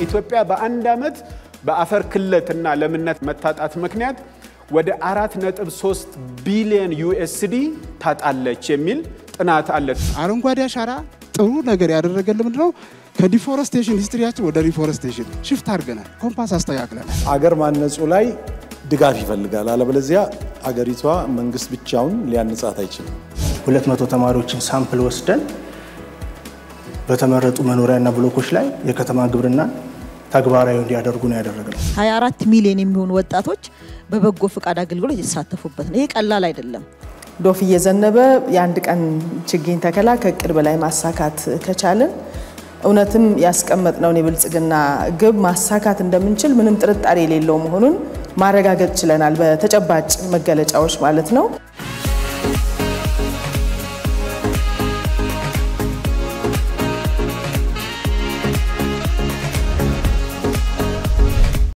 ኢትዮጵያ በአንድ ዓመት በአፈር ክለትና ለምነት መታጣት ምክንያት ወደ 4.3 ቢሊዮን ዩኤስዲ ታጣለች የሚል ጥናት አለ። አረንጓዴ አሻራ ጥሩ ነገር ያደረገልን ምንድነው? ከዲፎረስቴሽን ሂስትሪያችን ወደ ሪፎረስቴሽን ሽፍት አድርገናል። ኮምፓስ አስተካክለናል። አገር ማነጹ ላይ ድጋፍ ይፈልጋል። አለበለዚያ አገሪቷ መንግስት ብቻውን ሊያንጻት አይችልም። ሁለት መቶ ተማሪዎችን ሳምፕል ወስደን በተመረጡ መኖሪያና ብሎኮች ላይ የከተማ ግብርና ተግባራዊ እንዲያደርጉ ነው ያደረግነው። 24 ሚሊዮን የሚሆኑ ወጣቶች በበጎ ፈቃድ አገልግሎት የተሳተፉበት ነው። ይህ ቀላል አይደለም። ዶፍ እየዘነበ የአንድ ቀን ችግኝ ተከላ ከእቅድ በላይ ማሳካት ከቻልን እውነትም ያስቀመጥነውን የብልጽግና ግብ ማሳካት እንደምንችል ምንም ጥርጣሬ የሌለው መሆኑን ማረጋገጥ ችለናል። በተጨባጭ መገለጫዎች ማለት ነው።